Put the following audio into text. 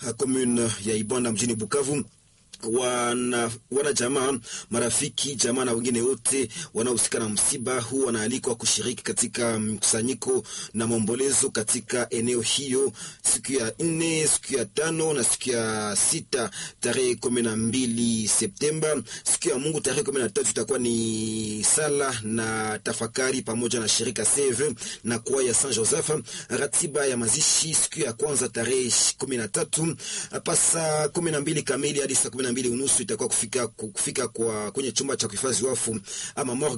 commune ya Ibanda mjini Bukavu wana, wana jamaa marafiki jamaa na wengine wote wanaohusika na msiba huu wanaalikwa kushiriki katika mkusanyiko na maombolezo katika eneo hiyo siku ya nne, siku ya tano na siku ya sita tarehe kumi na mbili Septemba. Siku ya Mungu tarehe kumi na tatu itakuwa ni sala na tafakari pamoja na shirika CV na kwa ya Saint Joseph. Ratiba ya mazishi siku ya kwanza tarehe kumi na tatu hapa saa kumi na mbili kamili hadi saa kumi na mbili unusu itakuwa kufika, kufika kwa kwenye chumba cha kuhifadhi wafu ama morgue